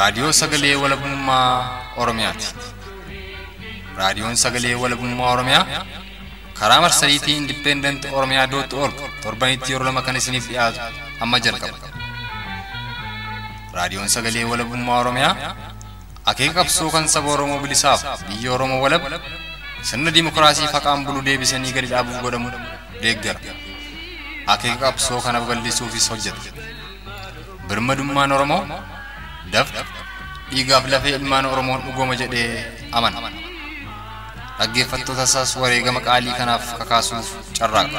Raadiyoo Sagalee Walabummaa Oromiyaati. Raadiyoon Sagalee Walabummaa Oromiyaa karaa marsariitii Indipendent Oromiyaa dootti org torbanitti yeroo lama kan isiniif dhiyaatu amma jalqaba. Raadiyoon Sagalee Walabummaa Oromiyaa akeeka qabsoo kan saba Oromoo bilisaaf biyya Oromoo walab sirna dimokiraasii faqaan bulu deebisanii gadi dhaabuuf godhamu deeggara. Akeeka qabsoo kana babal'isuufis hojjeta. Birmadummaan Oromoo dafqa dhiigaaf lafee ilmaan Oromoon dhugooma jedhee amana. Dhaggeeffattoota isaas wareegama qaalii kanaaf kakaasuuf carraaqa.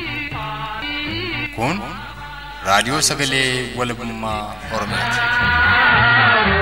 Kun raadiyoo sagalee walabummaa Oromiyaati.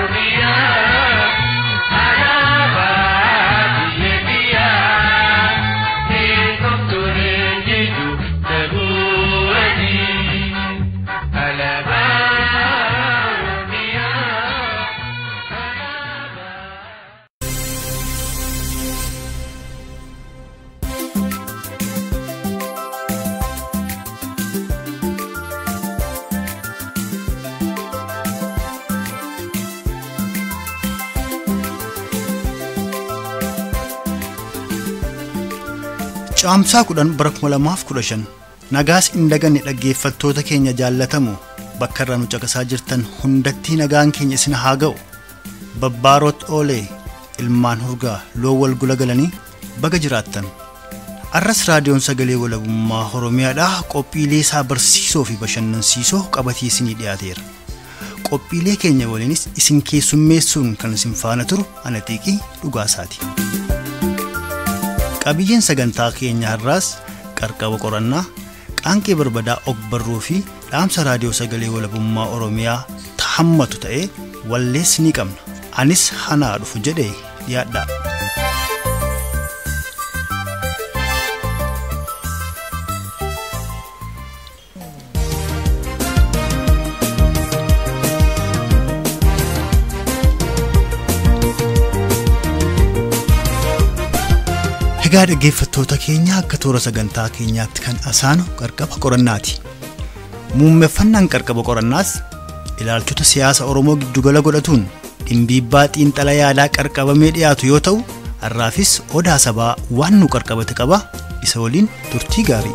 Caamsaa kudhan bara kuma lamaaf kudha shan nagaas hin daganne dhaggeeffattoota keenya jaallatamu bakka irraa nu caqasaa jirtan hundatti nagaan keenya isin haa ga'u babbaaroot oolee ilmaan hurgaa loo wal gula galanii baga jiraattan arras raadiyoon sagalee walabummaa oromiyaadhaa qophiilee isaa barsiisoo fi bashannansiisoo qabatee isinii dhiyaateera qophiilee keenya waliinis isin keessummeessuun kan isin faana turu ana xiiqii dhugaasaati. qabiyyeen sagantaa keenya har'aas qarqaba qorannaa qaanqee barbadaa ogbarruu fi dhaamsa raadiyoo sagalee walabummaa oromiyaa tahammatu ta'ee wallees ni qabna anis hanaa dhufu jedhee dhiyaadhaa. Egaa dhaggeeffattoota keenya akka toora sagantaa keenyaatti kan asaanu qarqaba qorannaati. Muummeffannaan qarqaba qorannaas ilaalchota siyaasa Oromoo giddugala godhatuun dhimbiibbaa xiinxala yaadaa qarqabamee dhiyaatu yoo ta'u har'aafis odaa sabaa waan nu qarqabate qaba isa waliin turtii gaarii.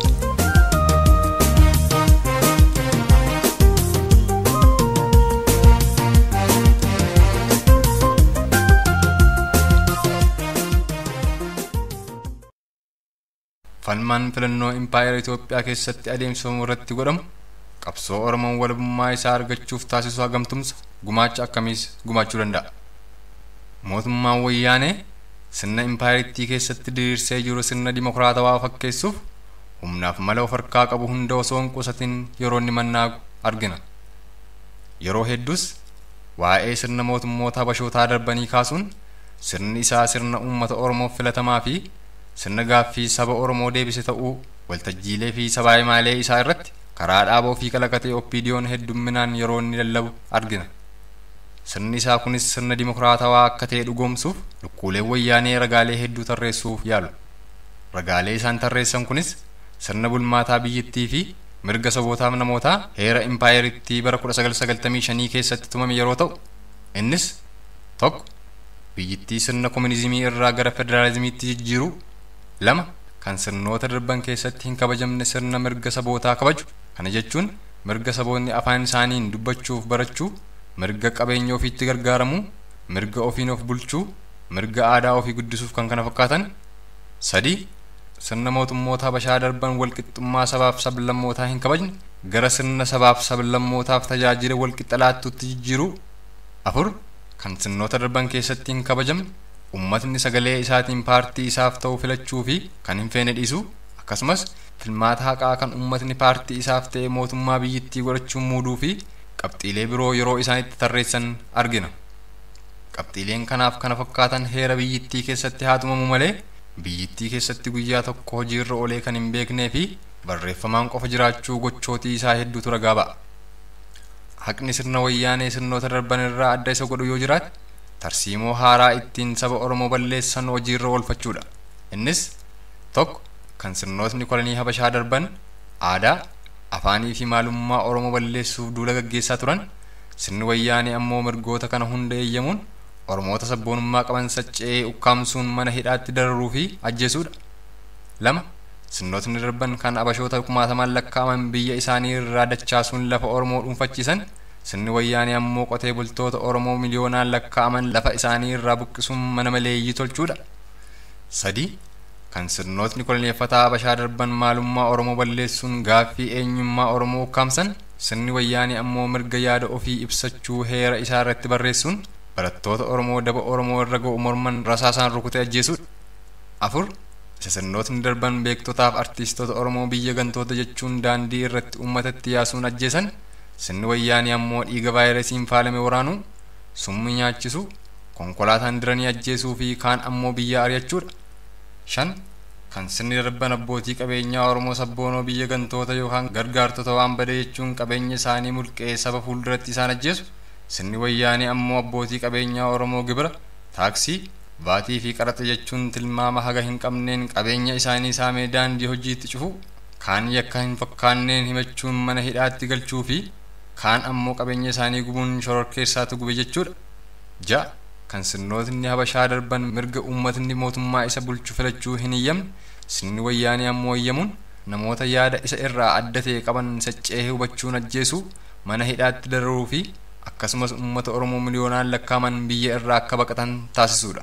Falmaan filannoo impaayera Itoophiyaa keessatti adeemsifamu irratti godhamu qabsoo Oromoon walabummaa isaa argachuuf taasisu hagamtumsa gumaacha akkamiis gumaachuu danda'a. Mootummaan wayyaanee sirna impaayerittii keessatti diriirsee jiru sirna dimokiraatawaa fakkeessuuf humnaaf mala of harkaa qabu hunda osoo hin qusatin yeroo inni mannaagu argina. Yeroo hedduus waa'ee sirna mootummoota habashootaa darbanii kaasuun sirni isaa sirna uummata Oromoof filatamaa fi sirna gaaffii saba Oromoo deebise ta'uu waltajjiilee fi sabaa himaalee isaa irratti karaa dhaaboo fi kalaqatee oppiidiyoon heddumminaan yeroo inni lallabu argina. Sirni isaa kunis sirna dimokiraatawaa akka ta'e dhugoomsuuf lukkuulee wayyaanee ragaalee hedduu tarreessuuf yaalu. Ragaalee isaan tarreessan kunis sirna bulmaataa biyyattii fi mirga sabootaaf namootaa heera impaayerittii bara 1995 keessatti tumame yeroo ta'u innis tokko biyyittii sirna kominizimii irraa gara federaalizimiitti jijjiiruu lama kan sirnoota darban keessatti hin kabajamne sirna mirga sabootaa kabaju kana jechuun mirga saboonni afaan isaaniin dubbachuuf barachuu mirga qabeenya ofiitti gargaaramuu mirga ofiin of bulchuu mirga aadaa ofii guddisuuf kan kana fakkaatan sadii sirna mootummoota habashaa darban walqixxummaa sabaaf sablammootaa hin kabajne gara sirna sabaaf sablammootaaf tajaajila walqixa laattuutti jijjiiruu afur kan sirnoota darban keessatti hin kabajamne ummatni sagalee isaatiin paartii isaaf ta'u filachuu fi kan hin feene dhiisu akkasumas filmaata haqaa kan ummatni paartii isaaf ta'e mootummaa biyyittii godhachuun muuduu fi qabxiilee biroo yeroo isaan itti tarreessan argina. Qabxiileen kanaaf kana fakkaatan heera biyyittii keessatti haa tumamu malee biyyittii keessatti guyyaa tokko hojiirra oolee kan hin beeknee fi barreeffamaan qofa jiraachuu gochootii isaa hedduutu ragaa ba'a. Haqni sirna wayyaanee sirnoota darban irraa adda isa godhu yoo jiraate tarsiimoo haaraa ittiin saba Oromoo balleessan hojiirra oolfachuudha. Innis tokko kan sirnootni kolonii Habashaa darban aadaa, afaanii fi maalummaa Oromoo balleessuuf duula gaggeessaa turan sirni wayyaanee ammoo mirgoota kana hunda eeyyamuun oromoota sabboonummaa qaban saccee ukkaamsuun mana hidhaatti dararuu fi ajjeesuudha lama sirnootni darban kan abashoota kumaatamaan lakkaa'aman biyya isaanii irraa dachaasuun lafa oromoo dhuunfachiisan sirni wayyaanee ammoo qotee bultoota oromoo miliyoonaan lakkaa'aman lafa isaanii irraa buqqisuun mana maleeyyii tolchuudha sadii kan sirnootni koloneeffataa habashaa darban maalummaa oromoo balleessuun gaaffii eenyummaa oromoo ukkaamsan sirni wayyaanee ammoo mirga yaada ofii ibsachuu heera isaa irratti barreessuun barattoota oromoo daba oromoo irra ga'u morman rasaasaan rukutee ajjeesuudha afur isa sirnootni darban beektotaaf artiistoota oromoo biyya gantoota jechuun daandii irratti uummatatti yaasuun ajjeesan sirni wayyaanee ammoo dhiiga vaayirasiin faalame waraanuu summii nyaachisu konkolaataan diranii ajjeesuu fi kaan ammoo biyya ari'achuudha shan kan sirni darban abbootii qabeenyaa oromoo sabboonoo biyya gantoota yookaan gargaartota waan bade jechuun qabeenya isaanii mulqee saba fuulduratti isaan ajjeesu sirni wayyaanee ammoo abbootii qabeenyaa oromoo gibira taaksii baatii fi qaraxa jechuun tilmaama haga hin qabneen qabeenya isaanii saamee daandii hojiitti cufu kaan yakka hin fakkaanneen himachuun mana hidhaatti galchuu fi kaan ammoo qabeenya isaanii gubuun shororkeessaatu gube jechuudha ja'a kan sirnootni habashaa darban mirga uummatni mootummaa isa bulchu filachuu hin iyyamne sirni wayyaanee ammoo iyyamuun namoota yaada isa irraa adda ta'e qaban saccee hubachuun ajjeesuu mana hidhaatti dararuu fi akkasumas uummata oromoo miliyoonaan lakkaaman biyya irraa akka baqatan taasisuudha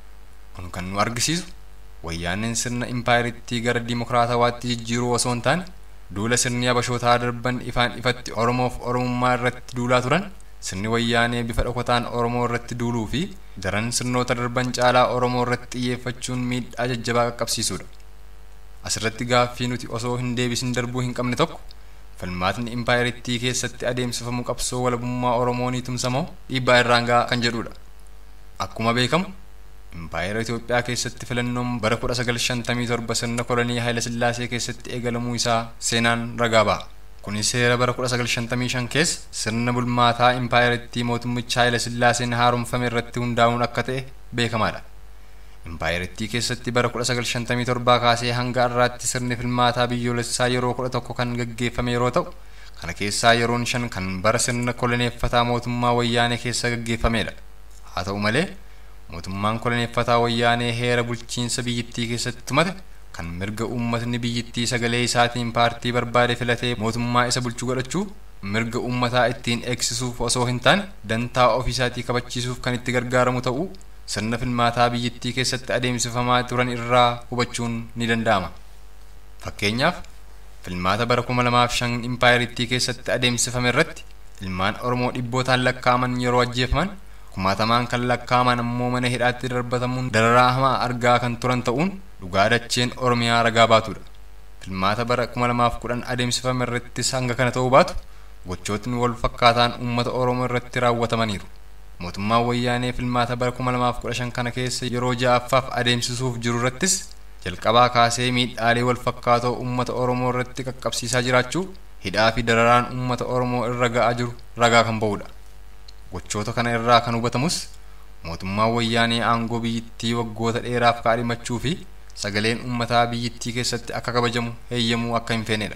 kun kan nu argisiisu wayyaaneen sirna impaayiritti gara dimokiraatawaatti jijjiiruu osoo hin taane duula sirni habashootaa darban ifaan ifatti oromoof oromummaa irratti duulaa turan sirni wayyaanee bifa dhokataan oromoo irratti duuluu fi daran sirnoota darban caalaa oromoo irratti xiyyeeffachuun miidhaa jajjabaa qaqqabsiisuudha asirratti gaaffii nuti osoo hin deebisin darbuu hin qabne tokko falmaatni impaayiritti keessatti adeemsifamu qabsoo walabummaa oromoonii tumsamoo dhiibbaa irraan ga'a kan jedhudha akkuma beekamu impaayera Itoophiyaa keessatti filannoon bara 1957 sirna kolonii Haayila Sillaasee keessatti eegalamuu isaa seenaan ragaa ba'a. Kunis seera bara 1955 keessa sirna bulmaataa impaayerittii mootummicha Haayila Sillaaseen haaromfame irratti hundaa'uun akka ta'e beekamaadha. Impaayerittii keessatti bara 1957 kaasee hanga har'aatti sirni filmaataa biyyoolessaa yeroo 11 kan gaggeeffame yeroo ta'u, kana keessaa yeroon shan kan bara sirna koloneeffataa mootummaa wayyaanee keessa gaggeeffamedha. Haa ta'u malee mootummaan koloneeffataa wayyaanee heera bulchiinsa biyyittii keessatti tumate kan mirga uummatni biyyittii sagalee isaatiin paartii barbaade filatee mootummaa isa bulchu godhachuu mirga uummataa ittiin eegsisuuf osoo hin taane dantaa ofiisaatii kabachiisuuf kan itti gargaaramu ta'uu sirna filmaataa biyyittii keessatti adeemsifamaa turan irraa hubachuun ni danda'ama. Fakkeenyaaf filmaata bara 2005 impaayiritti keessatti adeemsifame irratti ilmaan Oromoo dhibbootaan lakkaa'aman yeroo ajjeefaman kumaatamaan kan lakkaa'aman ammoo mana hidhaatti darbatamuun dararaa hamaa argaa kan turan ta'uun dhugaa dacheen oromiyaa ragaa baatudha. Filmaata bara 2010 adeemsifame irrattis hanga kana ta'uu baatu gochootni wal fakkaataan uummata oromoo irratti raawwatamaniiru. Mootummaan wayyaanee filmaata bara 2015 kana keessa yeroo ja'affaaf adeemsisuuf jiru irrattis jalqabaa kaasee miidhaalee wal fakkaatoo uummata oromoo irratti qaqqabsiisaa jiraachuu hidhaa fi dararaan uummata oromoo irra ga'aa jiru ragaa kan ba'udha. gochoota kana irraa kan hubatamus mootummaan wayyaanee aangoo biyyittii waggoota dheeraaf kaadhimachuu fi sagaleen uummataa biyyittii keessatti akka kabajamu heeyyamuu akka hin feenedha.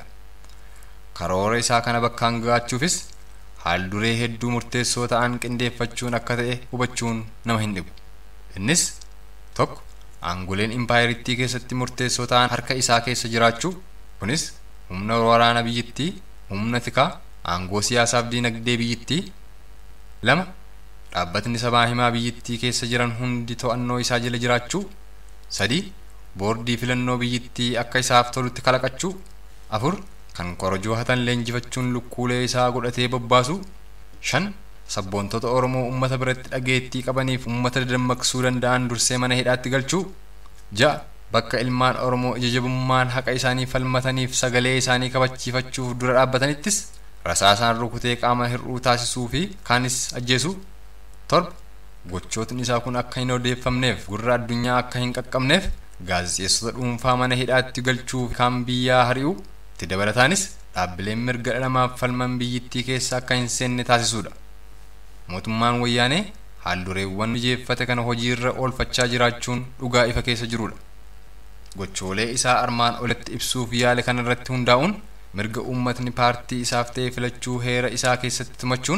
Karoora isaa kana bakkaan ga'achuufis haal duree hedduu murteessoo ta'an qindeeffachuun akka ta'e hubachuun nama hin dhibu. Innis tokko aangoleen impaayerittii keessatti murteessoo ta'an harka isaa keessa jiraachuu kunis humna waraana biyyittii, humna tikaa, aangoo siyaasaaf diinagdee biyyittii lama dhaabbatni sabaa himaa biyyittii keessa jiran hundi to'annoo isaa jala jiraachuu sadii boordii filannoo biyyittii akka isaaf tolutti kalaqachuu afur kan korojoo hatan leenjifachuun lukkuulee isaa godhatee bobbaasu shan sabboontota oromoo ummata biratti dhageettii qabaniif ummata dammaqsuu danda'an dursee mana hidhaatti galchuu ja'a bakka ilmaan oromoo ija jabummaan haqa isaanii falmataniif sagalee isaanii kabachiifachuuf dura dhaabbatanittis rasaasaan rukutee qaama hir'uu taasisuu fi kaanis ajjeesuu torba gochootni isaa kun akka hin odeeffamneef gurra addunyaa akka hin qaqqabneef gaazexeessota dhuunfaa mana hidhaatti galchuu kaan biyyaa hari'uu itti dabalataanis dhaabbileen mirga dhala namaaf falman biyyittii keessa akka hin seenne taasisuudha. Mootummaan wayyaanee haaldureewwan mijeeffate kana hojiirra oolfachaa jiraachuun dhugaa ifa keessa jirudha. Gochoolee isaa armaan olitti ibsuuf yaale kanarratti hundaa'uun mirga uummatni paartii isaaf ta'e filachuu heera isaa keessatti tumachuun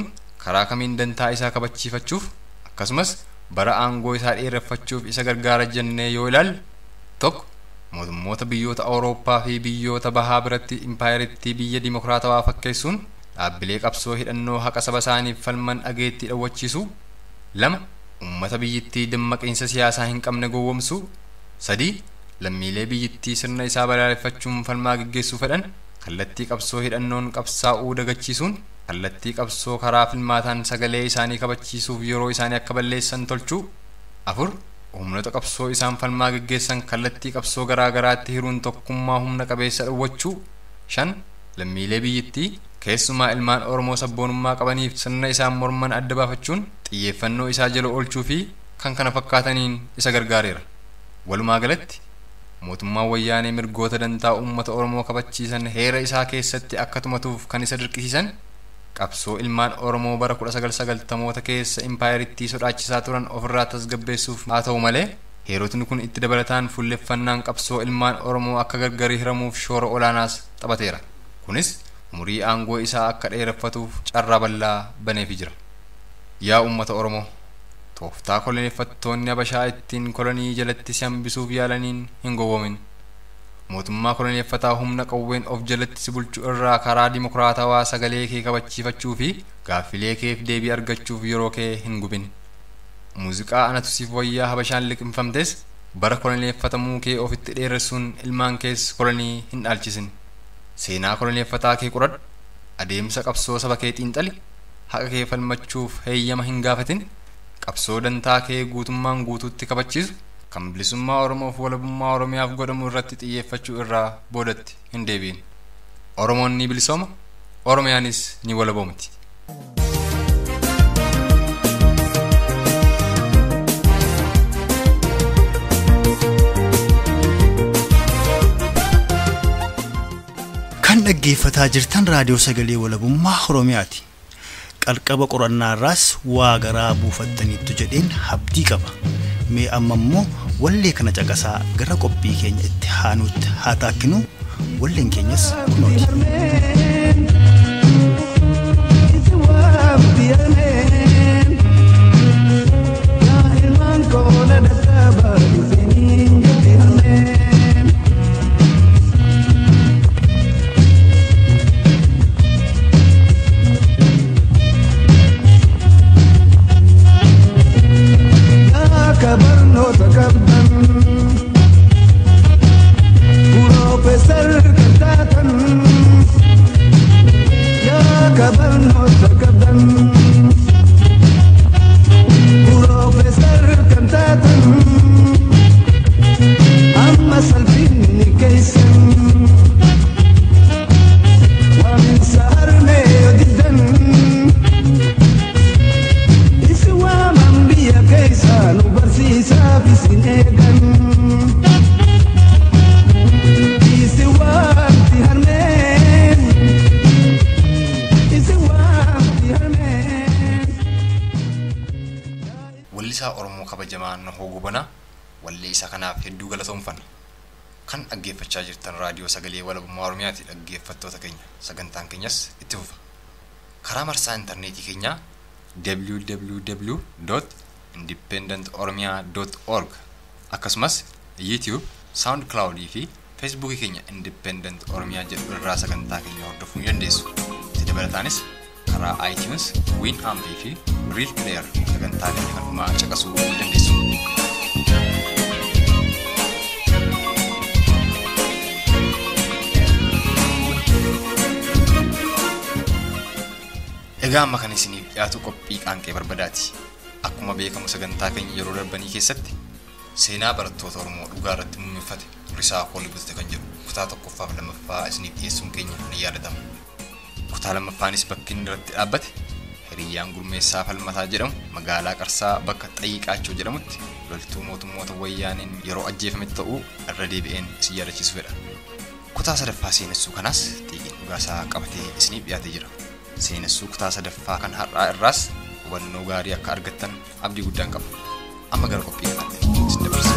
karaa kamiin dantaa isaa kabachiifachuuf akkasumas bara aangoo isaa dheereffachuuf isa gargaara jennee yoo ilaalle tokko mootummoota biyyoota awurooppaa fi biyyoota bahaa biratti impaayiritti biyya dimokiraatawaa fakkeessuun dhaabbilee qabsoo hidhannoo haqa saba isaaniif falman dhageettii dhawwachiisu lama ummata biyyittii dammaqiinsa siyaasaa hin qabne gowwomsu sadii lammiilee biyyittii sirna isaa balaaleffachuun falmaa geggeessuu fedhan kallattii qabsoo hidhannoon qabsaa'uu dagachiisuun kallattii qabsoo karaa filmaataan sagalee isaanii kabachiisuuf yeroo isaanii akka balleessan tolchuu afur humnoota qabsoo isaan falmaa geggeessan kallattii qabsoo garaa garaatti hiruun tokkummaa humna qabeessa dhowwachuu shan lammiilee biyyittii keessumaa ilmaan oromoo sabboonummaa qabaniif sirna isaan morman adda baafachuun xiyyeeffannoo isaa jala oolchuu fi kan kana fakkaataniin isa gargaareera walumaa galatti mootummaan wayyaanee mirgoota dantaa uummata oromoo kabachiisan heera isaa keessatti akka tumatuuf kan isa dirqisiisan qabsoo ilmaan oromoo bara 1990moota keessa impaayiritti sodaachisaa turan ofirraa tasgabbeessuuf haa ta'u malee heerotni kun itti dabalataan fuulleffannaan qabsoo ilmaan oromoo akka gargari hiramuuf shoora olaanaas taphateera kunis umurii aangoo isaa akka dheereffatuuf carraa bal'aa baneefi jira yaa uummata oromoo tooftaa koloneeffattoonni habashaa ittiin kolonii jalatti si hambisuuf yaalaniin hin gowwomin mootummaa koloneeffataa humna qawween of jalatti si bulchu irraa karaa dimokiraatawaa sagalee kee kabachiifachuu fi gaaffilee keef deebii argachuuf yeroo kee hin gubin muuziqaa anatu siif wayyaa habashaan liqimfamtes bara koloneeffatamuu kee ofitti dheeressuun ilmaan kees kolonii hin dhaalchisin seenaa koloneeffataa kee qoradhu adeemsa qabsoo saba kee xiinxali haqa kee falmachuuf heeyyama hin gaafatin qabsoo dantaa kee guutummaan guutuutti kabachiisu kan bilisummaa oromoof walabummaa oromiyaaf godhamu irratti xiyyeeffachuu irraa boodatti hin deebiin oromoon ni bilisooma oromiyaanis ni walaboomti kan dhaggeeffataa jirtan raadiyoo sagalee walabummaa oromiyaati qalqaba qorannaa irraas waa garaa buufattaniittu jedheen abdii qaba mee amma immoo wallee kana caqasaa gara qophii keenya itti haanuutti haa taakkinu walleen keenyas kunooti. barnoota qabdan Piroofeesar kan taatan yaa ka barnoota qabdan Piroofeesar kan taatan amma salphinni keeysan waaminsa harmee yoo diddan isi waaman biyya keeysa nu barsiisaaf isin eegan isi waamti harmeen isi waamti harmeen wallisaa oromoo kabajamaa nahoo gobanaa wallee isaa kanaaf hedduu galatoomfanna kan dhaggeeffachaa jirtan raadiyoo sagalee walabummaa oromiyaati dhaggeeffattoota keenya sagantaan keenyas itti fufa karaa marsaa intarneetii keenyaa www independent org akkasumas youtube soundcloud fi feesbuukii keenya independent oromiyaa jedhu irraa sagantaa keenya hordofuu ni dandeessu itti dabalataanis karaa itunes win ampii fi real player sagantaa keenya kan dhumaa caqasuu ni dandeessu egaa amma kan isiniif dhiyaatu qophii qaanqee barbadaati akkuma beekamu sagantaa keenya yeroo darbanii keessatti seenaa barattoota oromoo dhugaa irratti muummeeffate risaa koolii butate kan jedhu kutaa tokkoffaaf lammaffaa isiniif dhiyeessuun keenya ni yaadatama kutaa lammaffaanis bakki inni irratti dhaabbate hiriyyaan gurmeessaa falmataa jedhamu magaalaa qarsaa bakka xayyiqaachoo jedhamutti loltuu mootummoota wayyaaniin yeroo ajjeefame ta'uu irra deebi'een isin yaadachiisu fedha kutaa sadaffaa seenessuu kanaas xiiqiin dhugaasaa qabatee isiniif dhiyaatee jira seenessuu kutaa sadaffaa kan har'aa irraas hubannoo gaarii akka argattan abdii guddaan qaba amma gara qophii kanaatti isin dabarsa.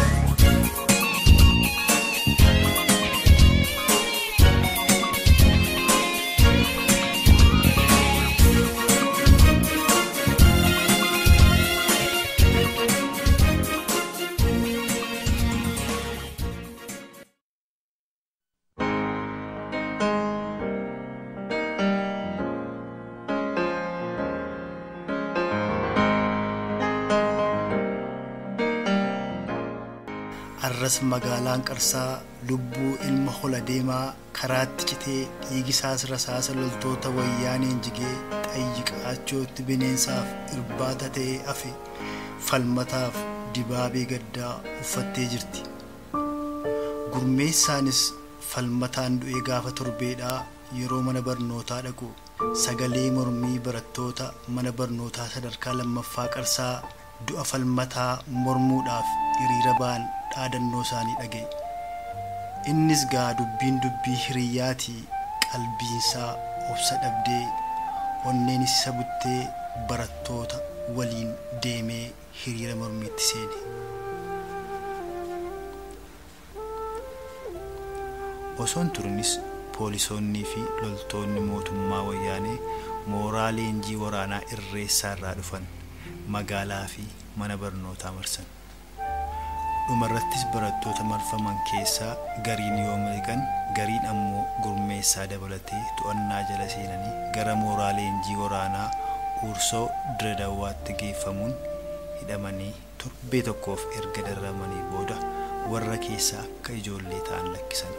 arras magaalaan qarsaa lubbuu ilma hola deemaa karaatti citee dhiigisaas rasaasa loltoota wayyaaneen jigee xayyi qaachootti bineensaaf irbaata ta'ee afe falmataaf dibaabee gaddaa uffattee jirti gurmeessaanis falmataan du'ee gaafa torbeedhaa yeroo mana barnootaa dhaqu sagalee mormii barattoota mana barnootaa sadarkaa lammaffaa qarsaa du'a falmataa mormuudhaaf hiriira ba'an dhaadannoo isaanii dhaga'e innis gaa dubbiin dubbii hiriyyaatii qalbiinsaa obsa dhabdee onneenis isa buttee barattoota waliin deemee hiriira mormiitti seene osoon turinis poolisoonnii fi loltoonni mootummaa wayyaanee mooraa leenjii waraanaa irreessaa irraa dhufan magaalaa fi mana barnootaa marsan dhumarrattis barattoota marfaman keessaa gariin yoo miliqan gariin ammoo gurmeessaa dabalatee to'annaa jala seenanii gara mooraa leenjii waraanaa uursoo diredawwaatti geeffamuun hidhamanii torbee tokkoof erga darramanii booda warra keessaa akka ijoollee ta'an lakkisan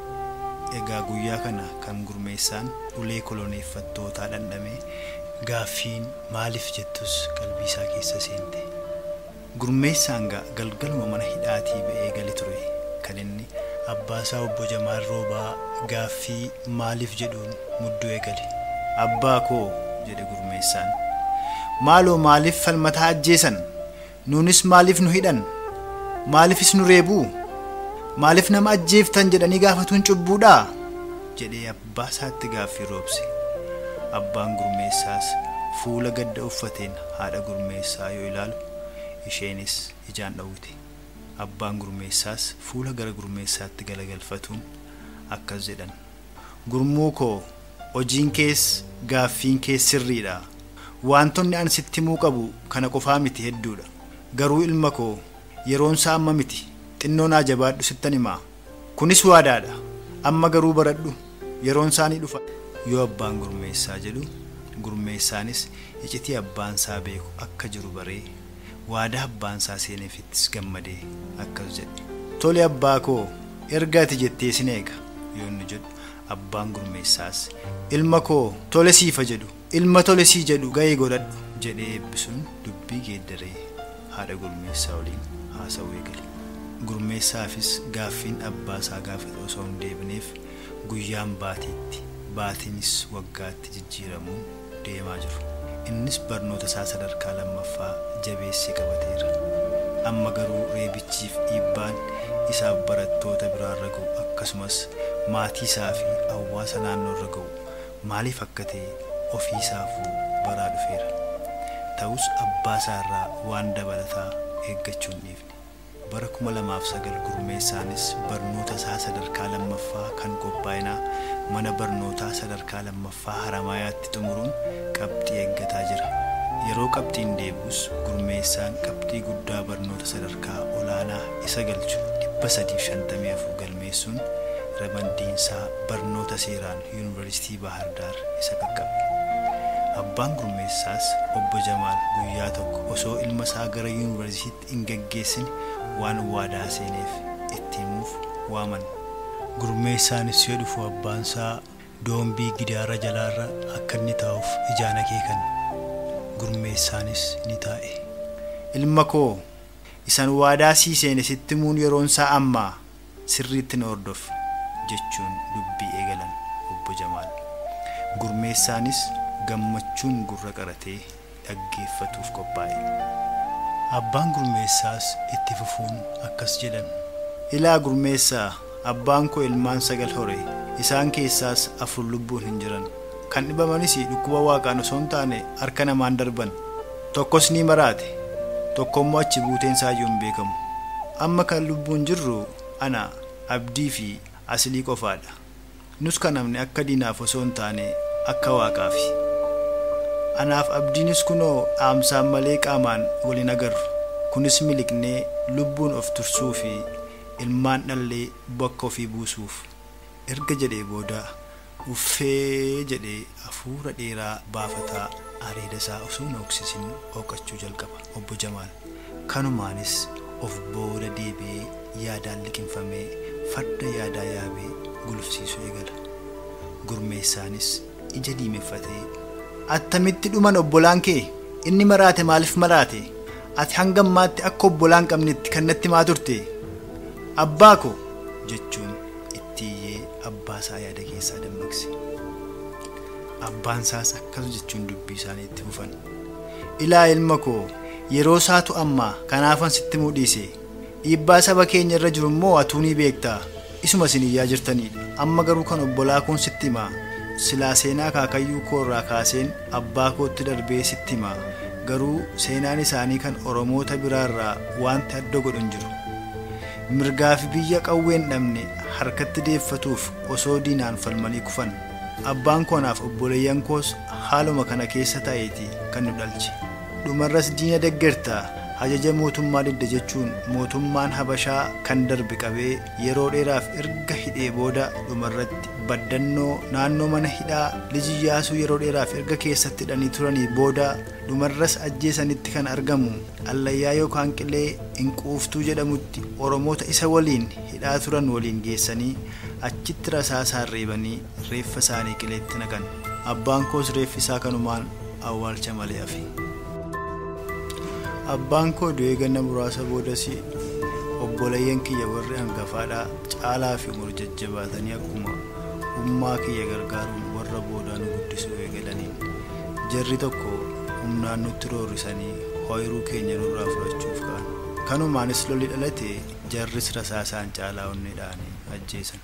egaa guyyaa kana kan gurmeessaan ulee koloneeffattootaa dhandhamee gaaffiin maaliif jettus qalbii isaa keessa seente gurmeessaan gaa galgaluma mana hidhaatii ba'ee gali ture kan inni abbaasaa obbo Jamaal Roobaa gaaffii maaliif jedhuun mudduu eegale abbaa koo jedhe gurmeessaan maaloo maaliif falmataa ajjeesan nuunis maaliif nu hidhan maaliifis nu reebuu maaliif nama ajjeeftan jedhanii gaafatuun cubbuudhaa jedhee abbaa isaatti gaaffii roobse abbaan gurmeessaas fuula gadda uffateen haadha gurmeessaa yoo ilaalu isheenis ijaan dhowwite abbaan gurmeessaas fuula gara gurmeessaatti galagalfatuun akkas jedhan gurmuu koo hojiin kees gaaffiin kees sirriidha wantoonni an sitti himuu qabu kana qofaa miti hedduudha garuu ilma koo yeroon isaa amma miti xinnoo naa jabaadhu sittan himaa kunis waadaadha amma garuu baradhu yeroon isaanii dhufa yoo abbaan gurmeessaa jedhu gurmeessaanis icitii abbaan isaa beeku akka jiru baree waadaa abbaan isaa seeneefittis gammadee akkas jedhe tole abbaa koo erga ati jettee sin eega yoo inni jedhu abbaan gurmeessaas ilma koo tole siifa jedhu ilma tole sii jedhu ga'ee godhadhu jedhee eebbisuun dubbii geeddaree haadha gurmeessaa waliin haasa'uu eegale gurmeessaafis gaaffiin abbaa isaa gaafate osoo hin deebineef guyyaan baatiitti baatiinis waggaatti jijjiiramuun deemaa jiru innis barnoota isaa sadarkaa lammaffaa jabeessee qabateera amma garuu reebichiif dhiibbaan isaaf barattoota biraarra ga'u akkasumas maatii isaa fi hawaasa naannoorra ga'u maaliif akka ta'e ofii isaafuu baraa dhufeera ta'us abbaa isaa irraa waan dabalataa eeggachuu hin dhiifne bara 2009 gurmeessaanis barnoota isaa sadarkaa lammaffaa kan qophaa'inaa mana barnootaa sadarkaa lammaffaa haramayaatti xumuruun qabxii eeggataa jira yeroo qabxiin deebus gurmeessaan qabxii guddaa barnoota sadarkaa olaanaa isa galchu 354 galmeessuun ramaddiinsaa barnoota seeraan yuunivarsiitii bahardaar isa qaqqabe abbaan gurmeessaas obbo jamaal guyyaa tokko osoo ilma isaa gara yuunivarsiitiitti hin geggeessine waan waadaa seeneef itti himuuf waaman gurmeessaanis yoo dhufu abbaan isaa doombii gidaara jalaarra akka inni taa'uuf ijaan akeekan gurmeessaanis ni taa'e ilma koo isan waadaa sii seene sitti himuun yeroon isaa ammaa sirriitti na hordof jechuun dubbii eegalan obbo jamaal gurmeessaanis gammachuun gurra qaratee dhaggeeffatuuf qophaa'e abbaan gurmeessaas itti fufuun akkas jedhan ilaa gurmeessaa abbaan koo ilmaan sagal hore isaan keessaas afur lubbuun hin jiran kan dhibamanis dhukkuba waaqaan osoo hin taane harka namaan darban tokkos ni maraate tokkommoo achi buuteen isaayyuu hin beekamu amma kan lubbuun jirru ana abdii fi aslii qofaadha nus kan namni akka diinaaf osoo hin taane akka waaqaafi anaaf abdiinis kunoo dhaamsaan malee qaamaan waliin agarru kunis miliqnee lubbuun of tursuu fi ilmaan dhallee bakka ofii buusuuf erga jedhee booda uffee jedhee hafuura dheeraa baafataa areeda isaa osoo hin hooksisin hooqachuu jalqaba obbo Jamaal kanumaanis of booda deebi'ee yaadaan liqinfamee farda yaadaa yaabee gulufsiisuu eegala gurmeessaanis ija diimeffatee attamitti dhuman obbolaan kee inni maraate maaliif maraate ati hanga ammaatti akka obbolaan qabnetti kan natti maa turte abbaa ko jechuun itti iyyee abbaa isaa yaada keessaa dammaqse abbaan isaas akkas jechuun dubbii isaanii itti fufan ilaa ilma koo yeroo isaatu ammaa kanaafan sitti mudhiise dhiibbaa saba keenya irra jiru immoo atuu ni beektaa isuma isin iyyaa jirtanidha amma garuu kan obbolaa kun sitti himaa silaa seenaa kaakayyuu koo irraa kaaseen abbaa kootti darbee sitti himaa garuu seenaan isaanii kan oromoota biraarraa wanti adda godhu hin jiru mirgaa fi biyya qawween dhabne harkatti deeffatuuf osoo diinaan falmanii kufan abbaan koonaaf obboleeyyan koos haaluma kana keessa ta'eeti kan nu dhalche dhumarras diina deggertaa ajaja mootummaa didda jechuun mootummaan habashaa kan darbe qabee yeroo dheeraaf erga hidhee booda dhumarratti baddannoo naannoo mana hidhaa lijiyyaasuu yeroo dheeraaf erga keessatti hidhanii turanii booda dhumarras ajjeesanitti kan argamu allayyaa yookaan qilee hinquuftuu jedhamutti oromoota isa waliin hidhaa turan waliin geessanii achitti rasaasaan reebanii reeffa isaanii qileetti naqan abbaan koos reeffi isaa kanumaan awwaalcha malee hafe abbaan koo du'ee ganna muraasa boodas obboleeyyan kiyya warri hangafaadhaa caalaa fi umur jajjabaatanii akkuma ummaa kiyya gargaaruun warra boodaa nu guddisuu eegalaniin jarri tokko humnaan nutti roorrisanii hooyiruu keenya nurraa fudhachuuf ka'an kanumaanis lolli dhalate jarris rasaasaan caalaa onneedhaanii ajjeesan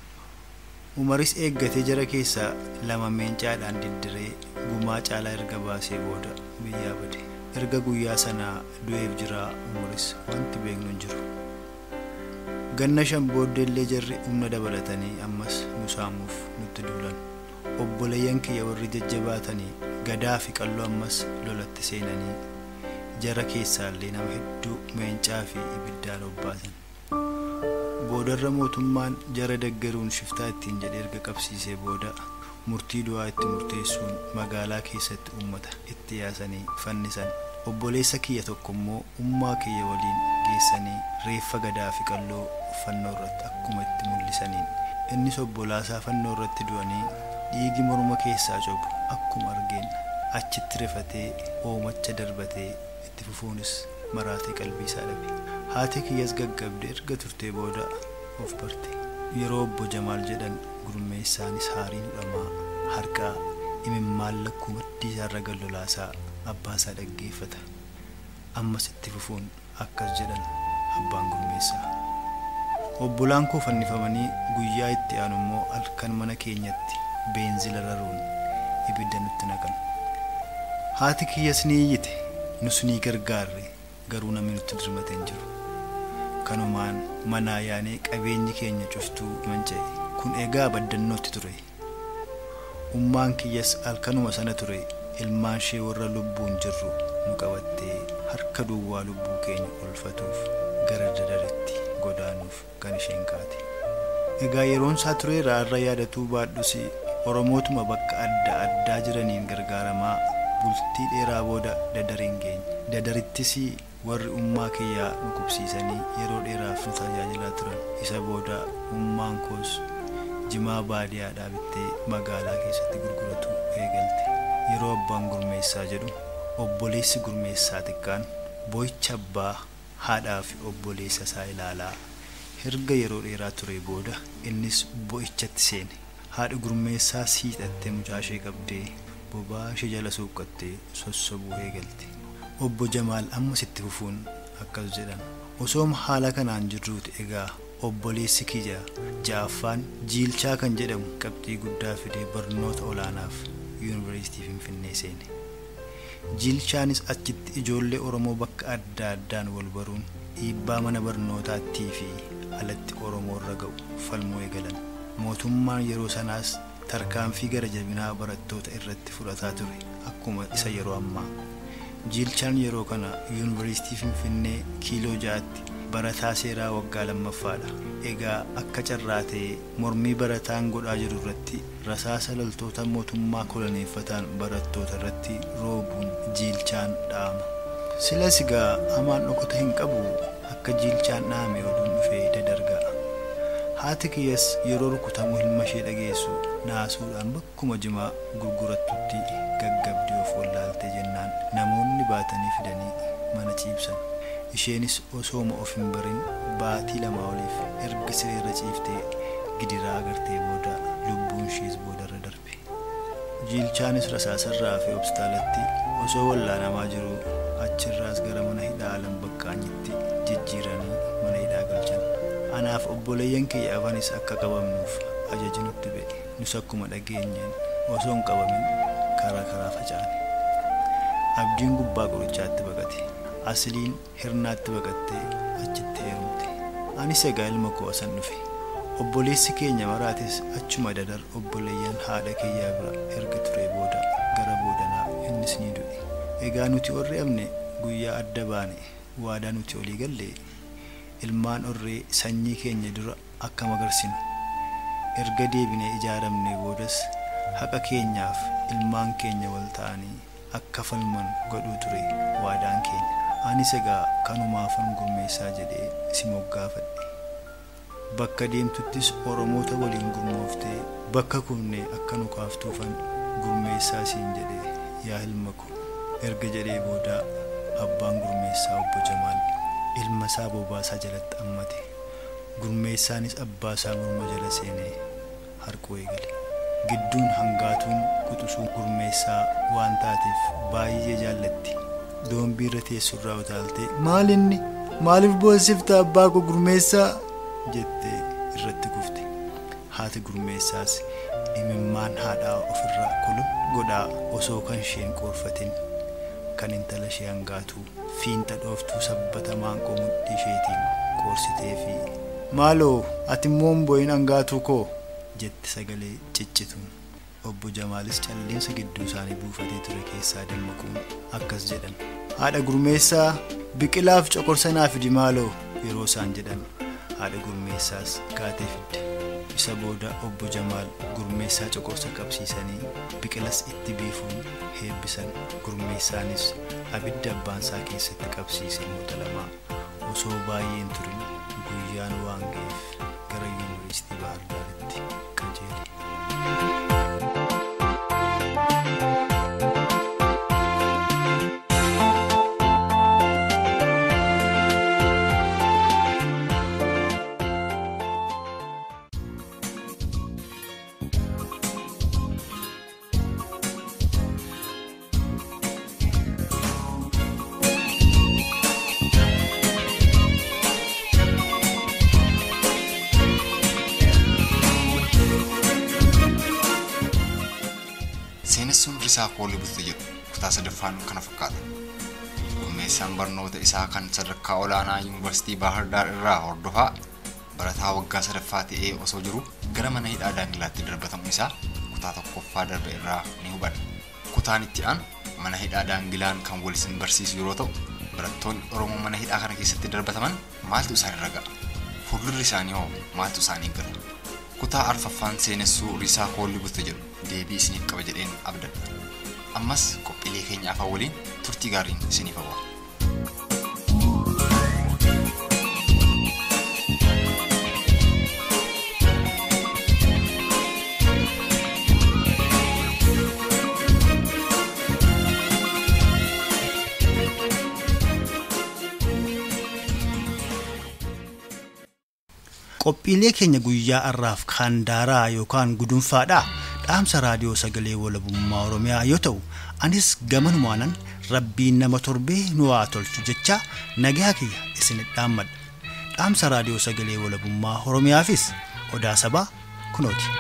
umaris eeggatee jara keessaa lama meencaadhaan diddiree gumaa caalaa erga baasee booda biyyaa bade erga guyyaa sanaa du'eef jiraa umaris wanti beeknu hin jiru ganna shan booddeellee jarri humna dabalatanii ammas nu saamuuf nutti duulan obboleeyyan kiyya warri jajjabaatanii gadaa fi qalloo ammas lolatti seenanii jara keessaallee nama hedduu meencaa fi ibiddaan obbaasan boodarra mootummaan jara deggeruun shiftaa ittiin jedhe erga qabsiisee booda murtii du'aa itti murteessuun magaalaa keessatti ummata itti yaasanii fannisan obboleessa kiyya tokko immoo ummaa kiyya waliin geessanii reeffa gadaa fi qalloo fannoo irratti akkuma itti mul'isaniin innis obbolaasaa fannoo irratti du'anii dhiigi morma keessaa cobu akkuma argeen achitti rifatee oomacha darbatee itti fufuunis maraatee qalbii isaa dhabe haati kiyyas gaggabde erga turtee booda of barte yeroo obbo jamaal jedhan gurmeessaanis haariin hudhamaa harkaa imimmaan lakkuu maddii isaarra gallolaasaa abbaasaa dhaggeeffata ammas itti fufuun akkas jedhan abbaan gurmeessaa obbolaan koo fannifamanii guyyaa itti aanu immoo halkan mana keenyatti beenzila raruun ibidda nutti naqan haati kiyyas ni iyyite nus ni gargaarre garuu namni nutti dirmate hin jiru kanumaan manaa yaanee qabeenyi keenya cuftuu manca'e kun egaa baddannootti ture ummaan kiyyas halkanuma sana ture ilmaan ishee warra lubbuun jirru nu qabattee harka duwwaa lubbuu keenya olfatuuf gara dadaritti godaanuuf kan isheen kaate egaa yeroon isaa ture raarra yaadatuu baadhus oromootuma bakka adda addaa jiraniin gargaaramaa bultii dheeraa booda dadariin geenye dadarittis warri ummaa kiyyaa nu qubsiisanii yeroo dheeraaf nu tajaajilaa turan isa booda ummaan koos jimaa baadiyyaadhaa bittee magaalaa keessatti gurguratu eegalte yeroo abbaan gurmeessaa jedhu obboleessi gurmeessaa xiqqaan boo'icha abbaa haadhaa fi obboleessa isaa ilaalaa erga yeroo dheeraa ture booda innis boo'ichatti seene haadhi gurmeessaa siixattee mucaa ishee qabdee bobaa ishee jala suuqqattee sossobuu eegalte obbo jamaal ammas itti fufuun akkas jedhan osooma haala kanaan jirruuti egaa obboleessi kiyya ja'affaan jiilchaa kan jedhamu qabxii guddaa fidee barnoota olaanaaf yuunivarsiitii finfinnee seene jiilchaanis achitti ijoollee oromoo bakka adda addaan wal baruun dhiibbaa mana barnootaattii fi alatti oromoo irra ga'u falmuu eegalan mootummaan yeroo sanaas tarkaanfii gara jabinaa barattoota irratti fudhataa ture akkuma isa yeroo ammaa jiilchaan yeroo kana yuunivarsiitii finfinnee kiiloo ja'atti barataa seeraa waggaa lammaffaadha egaa akka carraa ta'ee mormii barataan godhaa jiru irratti rasaasa loltoota mootummaa koloneeffataan barattoota irratti roobuun jiilchaan dha'ama silas egaa hamaan dhokota hin qabu akka jiilchaan dhaame oduun dhufee dadarga'a haati kiyyas yeroo rukutamu ilma ishee dhageessu naasuudhaan bakkuma jimaa gurgurattutti gaggabdee of wallaaltee jennaan namoonni baatanii fidanii mana ciibsan isheenis osooma of hin barin baatii lamaa oliif erga sireerra ciiftee gidiraa agartee booda lubbuun ishees boodarra darbe jiilchaanis rasaasarraa fi hospitaalatti osoo wallaanamaa jiru achirraas gara mana hidhaa alam baqqaanyitti jijjiiranii mana hidhaa galchan anaaf obboleeyyan kiyya afanis akka qabamnuuf ajaji nutti ba'e nus akkuma dhageenyeen osoo hin qabamin karaa karaa faca'ane abdiin gubbaa qorichaatti baqate asliin hirnaatti baqattee achitti heerumte anis egaa ilma koo asan dhufe obboleessi keenya maraatis achuma dadar obboleeyyan haadha kiyyaa bira erga ture booda gara boodanaa innis ni du'e egaa nuti orri amne guyyaa adda baane waadaa nuti olii galle ilmaan orree sanyii keenya dura akka magarsinu erga deebinee ijaaramne boodas haqa keenyaaf ilmaan keenya wal ta'anii akka falman godhuu ture waadaan keenya anis egaa kanumaafan gurmeessaa jedhee si moggaafadhe bakka deemtuttis oromoota waliin gurmooftee bakka kufnee akka nu kaaftuufan gurmeessaa siin jedhee yaa ilma ko erga jedhee booda abbaan gurmeessaa obbo Jamaal ilma isaa bobaasaa jalatti ammate gurmeessaanis abbaa isaa morma jala seenee harkuu eegale gidduun hangaatuun quxusuu gurmeessaa waan taateef baay'ee jaallatti doombii irra teessurraa utaaltee maal inni maaliif boossifta abbaa koo gurmeessaa jettee irratti kufte haati gurmeessaas imimmaan haadhaa ofirraa kulun godhaa osoo kan isheen qoorfatin kan intala ishee hangaatuu fiinta dhooftuu sabbatamaan qomudhii isheetiin qoorsitee fi maaloo ati immoo bo'in hangaatuu koo jette sagalee ciccituun obbo Jamaalis calliinsa gidduu isaanii buufatee ture keessaa dammaquun akkas jedhan haadha gurmeessaa biqilaaf coqorsa naa fidi maaloo yeroo isaan jedhan haadha gurmeessaas gaatee fidde isa booda obbo Jamaal gurmeessaa coqorsa qabsiisanii biqilas itti biifuun heebbisan gurmeessaanis abidda abbaansaa keessatti qabsiise moota lamaa osoo baay'een turin guyyaan waan ga'eef gara yuunivarsiitii Bahar Daaritti qajeele. seenessuun risaa koolli butte jedhu kutaa sadaffaan kana fakkaata. Gurmeessaan barnoota isaa kan sadarkaa olaanaa yuunivarsiitii Baahar Daar irraa hordofaa barataa waggaa sadaffaa ta'ee osoo jiru gara mana hidhaa daangilaatti darbatamu isaa kutaa tokkoffaa darbe irraa ni hubanna. Kutaan itti aanu mana hidhaa daangilaan kan wal isin barsiisu yeroo ta'u barattoonni Oromoo mana hidhaa kana keessatti darbataman maaltu isaan irra ga'a? Fuuldurri isaanii hoo maaltu isaanii gala? Kutaa arfaffaan seenessuu risaa koolli butte jedhu deebii isiniif qaba jedheen abdadha. Ammas qophiilee keenya afaan waliin turtii gaariin isiniif hawwa. qophiilee keenya guyyaa har'aaf kaandaaraa yookaan gudunfaadhaa dhaamsa raadiyoo sagalee walabummaa oromiyaa yoo ta'u anis gamanumaanan rabbiin nama torbee nu haa tolchu jecha nagaa kiyya isinit dhaammadha dhaamsa raadiyoo sagalee walabummaa oromiyaafis odaa sabaa kunooti.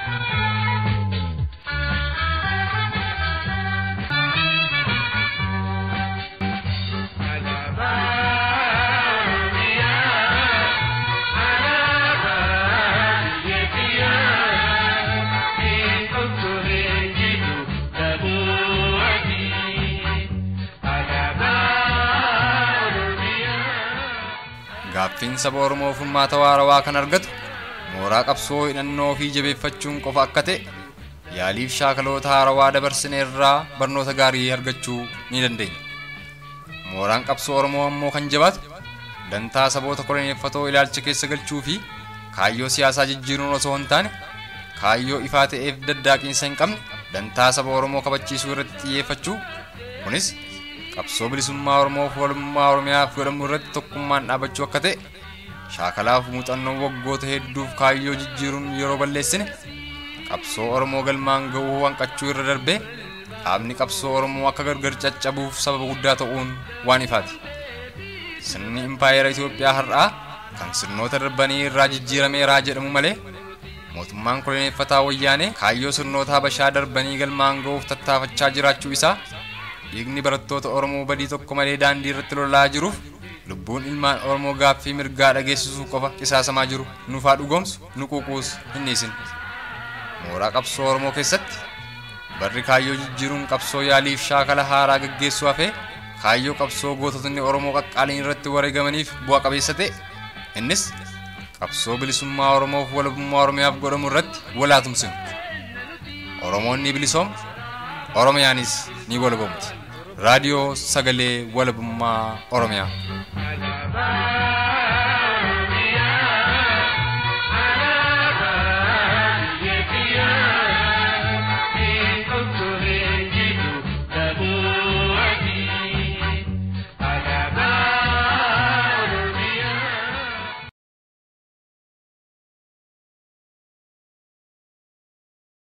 Gaaffiin saba Oromoo furmaata waarawaa kan argatu mooraa qabsoo hidhannoo fi jabeeffachuun qofa akka ta'e yaaliif shaakaloota haarawaa dabarsine irraa barnoota gaarii argachuu ni dandeenya. Mooraan qabsoo Oromoo ammoo kan jabaatu dantaa saboota koloneeffatoo ilaalcha keessa galchuu fi kaayyoo siyaasaa jijjiiruun osoo hin taane kaayyoo ifaa ta'eef daddaaqiinsa hin qabne dantaa saba Oromoo kabachiisuu irratti xiyyeeffachuu kunis qabsoo bilisummaa Oromoof walummaa Oromiyaaf godhamu irratti tokkummaan dhaabachuu akka ta'e shaakalaaf muuxannoo waggoota hedduuf kaayyoo jijjiiruun yeroo balleessine qabsoo Oromoo galmaan ga'uu hanqachuu irra darbee dhaabni qabsoo Oromoo akka gargar caccabuuf sababa guddaa ta'uun waan ifaati. Sirni impaayera Itoophiyaa har'aa kan sirnoota darbanii irraa jijjiirameeraa jedhamu malee mootummaan koloneeffataa wayyaanee kaayyoo sirnoota habashaa darbanii galmaan ga'uuf tattaafachaa jiraachuu isaa dhiigni barattoota Oromoo badii tokko malee daandii irratti lolaa jiruuf lubbuun ilmaan Oromoo gaaffii mirgaa dhageessisuu qofa qisaasamaa jiru nufaa dhugoomsu nu quuquus hin dhiisin. Mooraa qabsoo Oromoo keessatti barri kaayyoo jijjiiruun qabsoo yaaliif shaakala haaraa gaggeessuu hafee kaayyoo qabsoo goototni Oromoo qaqqaaliin irratti wareegamaniif bu'a qabeessa ta'e innis qabsoo bilisummaa Oromoof walabummaa Oromiyaaf godhamu irratti walaatumsinu. Oromoon ni bilisooma, Oromiyaanis ni walabamti. raadiyoo sagalee walabummaa Oromiyaa.